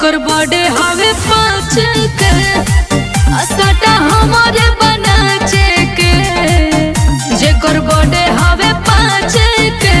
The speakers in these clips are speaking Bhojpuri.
जेकर बर्थडे हवे पाँच के असटा हमारे बनाचे के जेकर बर्थडे हवे पाँच के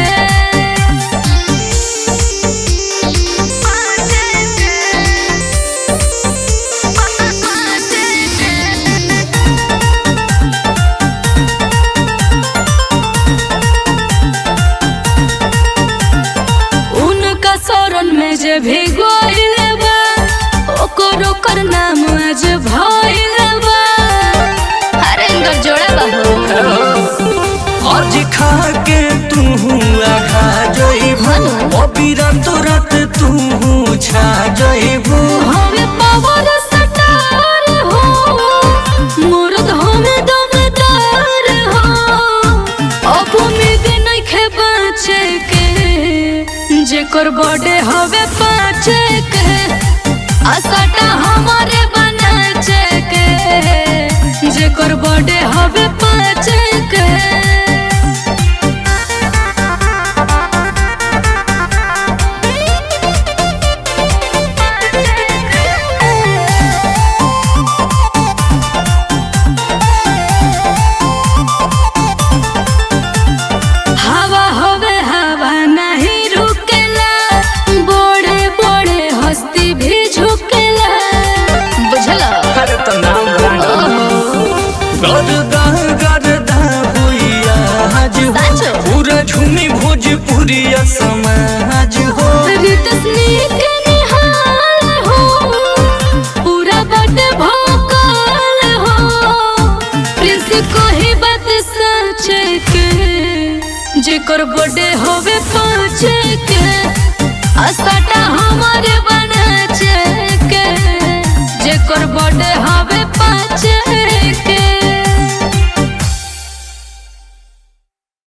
उनका शरण में जे भी गोइल बा ओकर ओकर नाम आज भइल बा अरे इनकर जोड़ा बा हो आज खा के तू आघा जइबू अबीरा तोरत तू छा जइबू हमें पावर सटार हो मुर्द हमें दमदार हो अब उम्मीद नइखे बाँचे के जेकर बर्थडे हवे पाँच के असटा हमारे बनाचे के जेकर बर्थडे हवे पाँच के हवा होवे हवा नहीं रुकेला बड़े बड़े हस्ती भी झुकेला बुझला अरे तो नाम ब्रांड गरदा गरदा हुइया आज हो साचो। पूरा झूमी भोजपुरिया समाज हो रितसनी के निहाल हो पूरा बट भोकाल हो प्रिंस को ही बात सच के जेकर बर्थडे होवे पाँच के असटा हमारे बनाचे के जेकर बर्थडे हवे पाँच